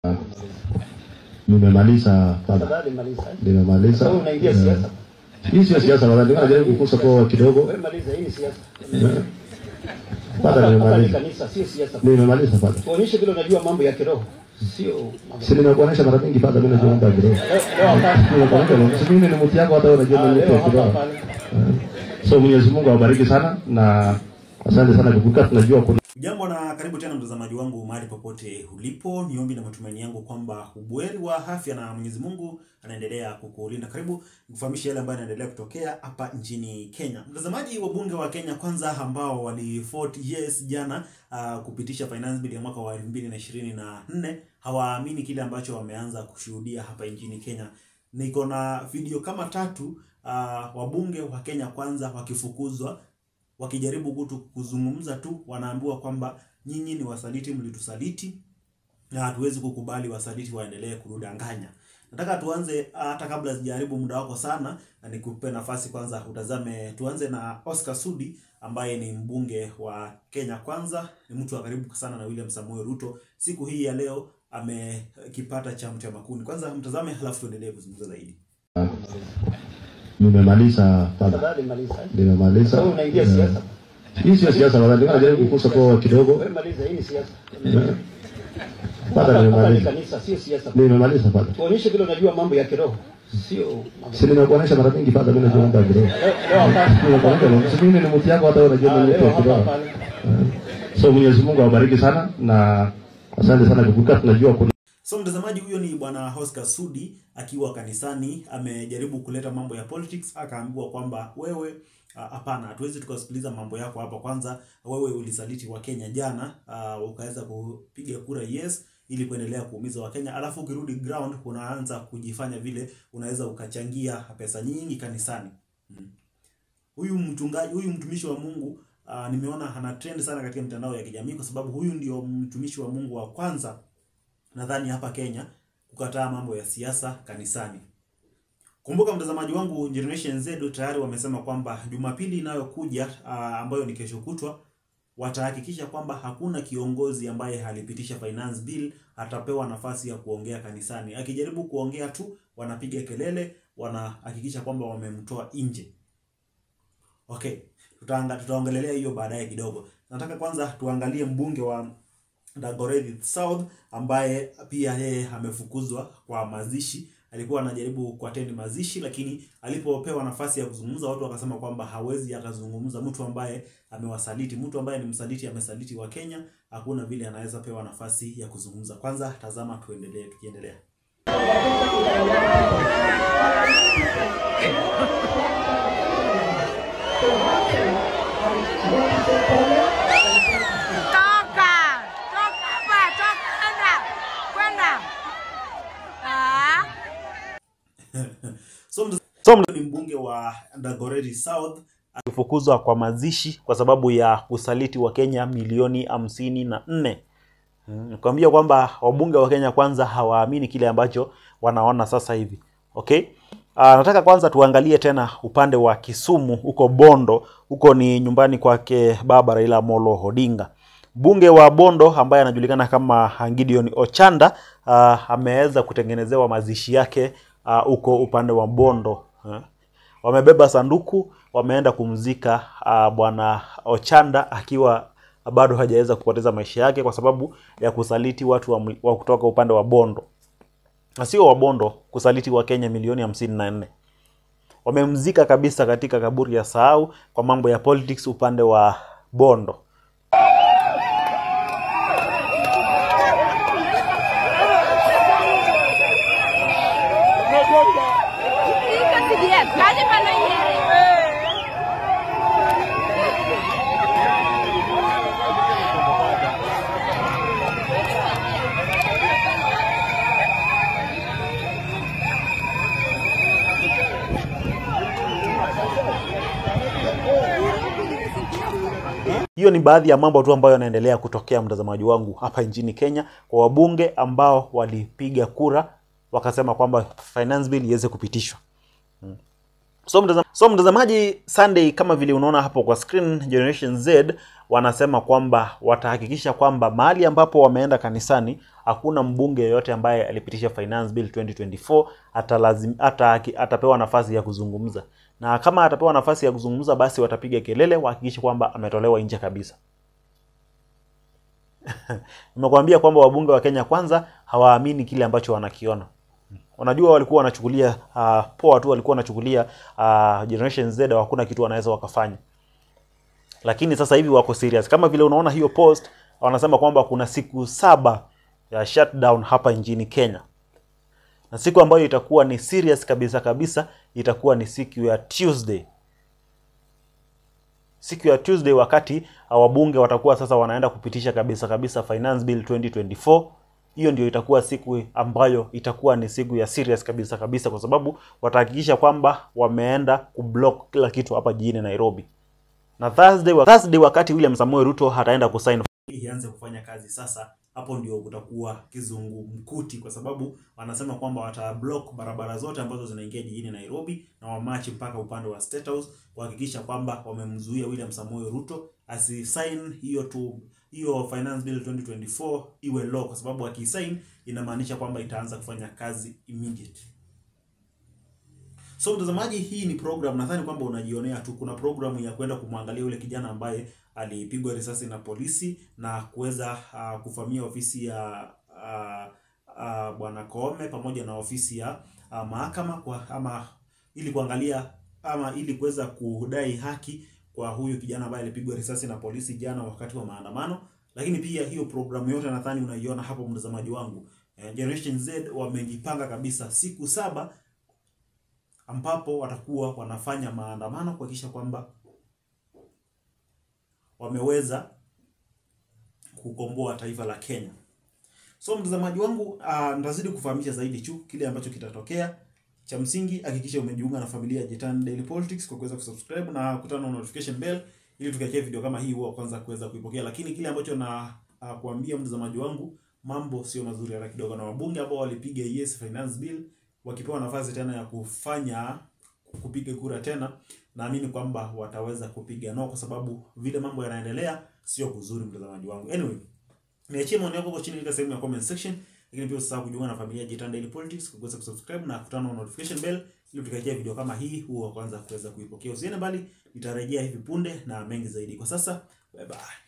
Nimemaliza baba, Tafadhali maliza. nimemaliza. Sasa unaingia siasa. Hii sio siasa baba, ndio najaribu kukusa kwa kidogo. Wewe maliza, hii ni siasa. Baba, Hapa hapa ni nimemaliza. kanisa, sio siasa. Nimemaliza baba. Tuonyeshe vile unajua mambo ya kiroho. Sio mambo. Si nimekuonesha mara mingi baba, mimi najua mambo ya kiroho. Leo leo hapa. Nimekuonesha, si mimi ni mtu yako, hata wewe unajua Ah, mimi ni mtu Leo wa hapa kiroho. hapa. So Mwenyezi Mungu awabariki sana na asante sana kukuka, tunajua kuna Jambo na karibu tena mtazamaji wangu mahali popote ulipo. Niombi na matumaini yangu kwamba ubweri wa afya na Mwenyezi Mungu anaendelea kukulinda. Karibu nikufahamishe yale ambayo yanaendelea kutokea hapa nchini Kenya. Mtazamaji, wabunge wa Kenya kwanza ambao walivote yes jana uh, kupitisha finance bill ya mwaka wa 2024 hawaamini kile ambacho wameanza kushuhudia hapa nchini Kenya. Niko na video kama tatu uh, wabunge wa Kenya kwanza wakifukuzwa wakijaribu kutu kuzungumza tu, wanaambiwa kwamba nyinyi ni wasaliti, mlitusaliti na hatuwezi kukubali wasaliti waendelee kudanganya. Nataka tuanze, hata kabla sijaribu muda wako sana, na nikupe nafasi kwanza utazame. Tuanze na Oscar Sudi ambaye ni mbunge wa Kenya Kwanza, ni mtu wa karibu sana na William Samuel Ruto. Siku hii ya leo amekipata cha mtema kuni. Kwanza mtazame, halafu tuendelee kuzungumza zaidi. nimemaliza baba, Tafadhali maliza. nimemaliza. Sasa unaingia siasa. Hii sio siasa baba, ndio najaribu kukusa kwa kidogo. Wewe maliza, hii ni siasa. Baba, Hapa hapa ni nimemaliza. kanisa, sio siasa. Nimemaliza baba. Tuonyeshe vile unajua mambo ya kiroho. Sio mambo. Si nimekuonesha mara mingi baba, mimi najua mambo ya kiroho. Leo leo hapa. Nimekuonesha, si mimi ni mtu yako, hata wewe unajua Ah, mimi ni mtu Leo wa hapa kiroho. hapa. So Mwenyezi Mungu awabariki sana na asante sana kukuka, tunajua kuna So mtazamaji, huyo ni bwana Oscar Sudi akiwa kanisani, amejaribu kuleta mambo ya politics, akaambiwa kwamba wewe ah, hapana, hatuwezi tukasikiliza mambo yako hapa. Kwanza wewe ulisaliti wa Kenya jana, uh, ukaweza kupiga kura yes ili kuendelea kuumiza Wakenya, alafu ukirudi ground unaanza kujifanya vile unaweza ukachangia pesa nyingi kanisani. Mm. Huyu mchungaji, huyu mtumishi wa Mungu uh, nimeona ana trend sana katika mitandao ya kijamii kwa sababu huyu ndio mtumishi wa Mungu wa kwanza nadhani hapa Kenya kukataa mambo ya siasa kanisani. Kumbuka mtazamaji wangu, Generation Z tayari wamesema kwamba Jumapili inayokuja ah, ambayo ni kesho kutwa watahakikisha kwamba hakuna kiongozi ambaye alipitisha finance bill atapewa nafasi ya kuongea kanisani. Akijaribu kuongea tu wanapiga kelele, wanahakikisha kwamba wamemtoa nje. Okay, tutaanga tutaongelelea hiyo baadaye kidogo. Nataka kwanza tuangalie mbunge wa Dagoretti South ambaye pia yeye amefukuzwa kwa mazishi. Alikuwa anajaribu kuattend mazishi, lakini alipopewa nafasi ya kuzungumza, watu wakasema kwamba hawezi akazungumza. Mtu ambaye amewasaliti, mtu ambaye ni msaliti, amesaliti wa Kenya, hakuna vile anaweza pewa nafasi ya kuzungumza. Kwanza tazama, tuendelee, tukiendelea. Toka! Toka hapa! Toka! Kwenda! Kwenda! Ah! So, mta- so mta- ni mbunge wa Dagoretti South alifukuzwa kwa mazishi kwa sababu ya usaliti wa Kenya milioni hamsini na nne. Mm, Kuambia kwamba wabunge wa Kenya kwanza hawaamini kile ambacho wanaona sasa hivi. Okay? Uh, nataka kwanza tuangalie tena upande wa Kisumu huko Bondo, huko ni nyumbani kwake baba Raila Amolo Odinga. Mbunge wa Bondo ambaye anajulikana kama Gideon Ochanda uh, ameweza kutengenezewa mazishi yake ah, huko upande wa Bondo. eh. Wamebeba sanduku, wameenda kumzika uh, bwana Ochanda akiwa bado hajaweza kupoteza maisha yake kwa sababu ya kusaliti watu wa, mli- wa kutoka upande wa Bondo na sio wa Bondo, kusaliti wa Kenya milioni hamsini na nne. Wamemzika kabisa katika kaburi ya sahau kwa mambo ya politics upande wa Bondo. Ika CDF, kaje pala yere. Hiyo ni baadhi ya mambo tu ambayo yanaendelea kutokea, mtazamaji wangu, hapa nchini Kenya kwa wabunge ambao walipiga kura wakasema kwamba finance bill iweze kupitishwa. So, mtazam, so mtazamaji Sunday, kama vile unaona hapo kwa screen, Generation Z wanasema kwamba watahakikisha kwamba mahali ambapo wameenda kanisani hakuna mbunge yeyote ambaye alipitisha finance bill 2024 atalazim, ata, atapewa nafasi ya kuzungumza na kama atapewa nafasi ya kuzungumza basi watapiga kelele wahakikishe kwamba ametolewa nje kabisa nimekuambia kwamba wabunge wa Kenya kwanza hawaamini kile ambacho wanakiona unajua walikuwa wanachukulia uh, poa tu walikuwa wanachukulia uh, generation Z hakuna kitu wanaweza wakafanya lakini sasa hivi wako serious kama vile unaona hiyo post wanasema kwamba kuna siku saba ya shutdown hapa nchini Kenya na siku ambayo itakuwa ni serious kabisa kabisa itakuwa ni siku ya Tuesday siku ya Tuesday wakati wabunge watakuwa sasa wanaenda kupitisha kabisa kabisa finance bill 2024 hiyo ndio itakuwa siku ambayo itakuwa ni siku ya serious kabisa kabisa kwa sababu watahakikisha kwamba wameenda kublock kila kitu hapa jijini Nairobi na Thursday, wa- Thursday wakati William Samoei Ruto ataenda kusign ianze kufanya kazi sasa hapo ndio kutakuwa kizungumkuti kwa sababu wanasema kwamba watablock barabara zote ambazo zinaingia jijini Nairobi na wamachi mpaka upande wa State House kuhakikisha kwamba wamemzuia William Samoei Ruto asisign hiyo tu hiyo finance bill 2024 iwe law kwa sababu akisign inamaanisha kwamba itaanza kufanya kazi immediate So mtazamaji, hii ni program, nadhani kwamba unajionea tu. Kuna programu ya kwenda kumwangalia yule kijana ambaye alipigwa risasi na polisi na kuweza uh, kuvamia ofisi ya uh, uh, bwana Koome pamoja na ofisi ya uh, mahakama kwa ama ili kuangalia ama ili kuweza kudai haki kwa huyu kijana ambaye alipigwa risasi na polisi jana wakati wa maandamano. Lakini pia hiyo programu yote nadhani unaiona hapo, mtazamaji wangu. Eh, Generation Z wamejipanga kabisa siku saba ambapo watakuwa wanafanya maandamano kuhakikisha kwamba wameweza kukomboa taifa la Kenya. So mtazamaji wangu, uh, nitazidi kufahamisha zaidi tu kile ambacho kitatokea. Cha msingi hakikisha umejiunga na familia ya Jitan Daily Politics kwa kuweza kusubscribe na kutana na notification bell ili tukiachia video kama hii huwa kwanza kuweza kuipokea. Lakini kile ambacho na uh, kuambia mtazamaji wangu, mambo sio mazuri hata kidogo, na wabunge ambao walipiga yes finance bill wakipewa nafasi tena ya kufanya kupiga kura tena, naamini kwamba wataweza kupiga no, kwa sababu vile mambo yanaendelea sio kuzuri, mtazamaji wangu. Anyway, niachie maoni yako hapo chini katika sehemu ya comment section, lakini pia usisahau kujiunga na familia ya Jitan Daily Politics kwa kuweza kusubscribe na kutana na notification bell ili tukajia video kama hii huwa kwanza kuweza kuipokea. Usiende mbali, nitarejea hivi punde na mengi zaidi. Kwa sasa, bye bye.